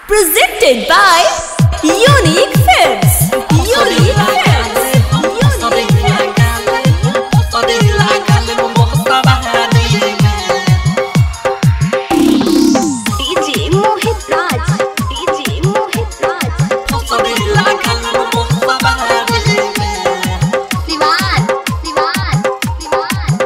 Presented by Unique Films. Unique Films. Unique Films. DJ Mohit Raj. DJ Mohit Raj. Siwan. Siwan. Siwan.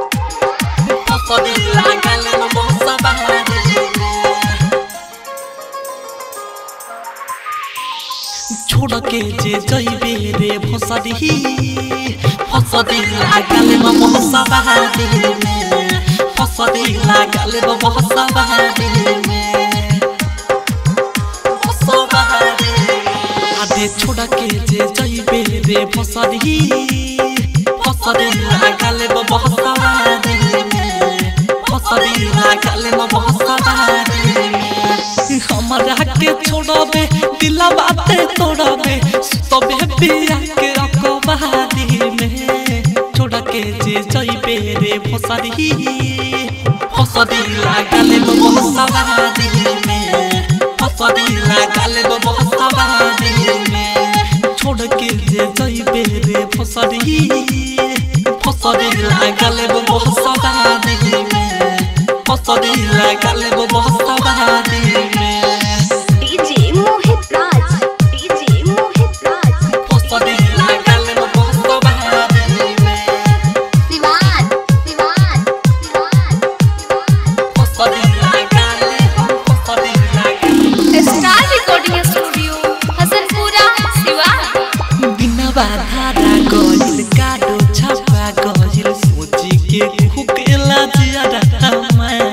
छोड़ के जे जइबे रे भसरी फसदी लागल म महसा बहादी में फसदी लागल म महसा बहादी में महसा बहादी आदे छोड़ के जे जइबे रे भसरी फसदी लागल म महसा बहादी में फसदी लागल म महसा बहादी में हमरा के छोड़बे दिला बाते तोड़बे सुतबे पिया के अकबादी में छोड़ के जे जइबे रे फसरी फसरी लागल बहसबादी में फसरी लागल बहसबादी में छोड़ के जे जइबे रे फसरी फसरी लागल बहसबादी में फसरी लागल बहसबादी में DJ Mohit Raj. DJ Mohit Raj. फसरी लागल बहसबादी में Siwan. Siwan. Siwan. फसरी लागल फसरी लागल star recording studio Hasanpura Siwan बिना बाधारा गइल काडो छापा गइल सोची के खुकेला जियादा हमार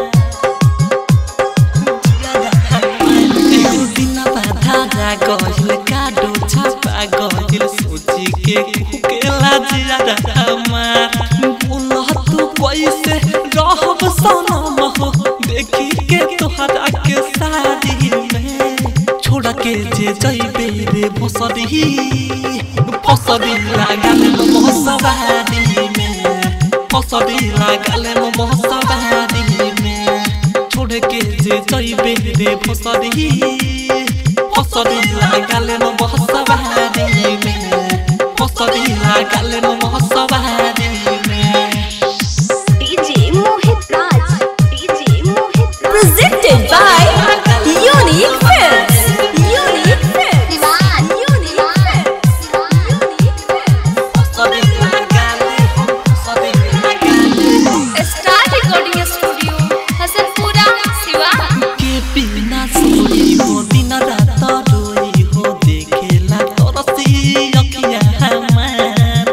बिना बाधारा गइल काडो छापा गइल सोची के खुकेला जियादा हमार बोलह तू कैसे रहब सनम हो देखी के तोहरा के शादी में छोड़ के जे जइबे रे भसरी फसरी लागल महसबादी में फसरी लागल महसबादी में छोड़ के जे जइबे रे भसरी फसरी लागल महसबादी में फसरी लागल महसबादी में DJ Mohit Raj. DJ Mohit Raj. Presented by Unique Films. Unique Films. Siwan. Unique Films. Unique Films. फसरी लागल फसरी लागल star recording studio Hasanpura Siwan के बिना सोई हो दिन रात रोई हो देखेला तरसी अखिया हमार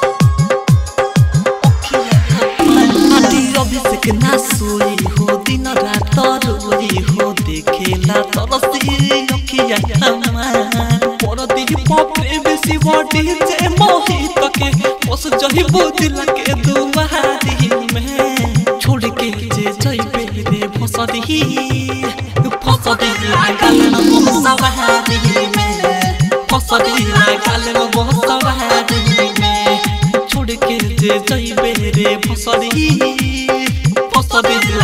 आदि अभिषेक ना सोई हो दिन रात रोई हो देखेला तरसी अखिया हमार परदी पपरे बेसी बॉडी जे मोहित के बस जही बुदिल के दुआरी में छोड़ के जे जइबे रे फसदी फसदी लागल मोहसवारी में फसदी लागल मोहसवारी में छोड़ के जे जइबे रे फसदी फसदी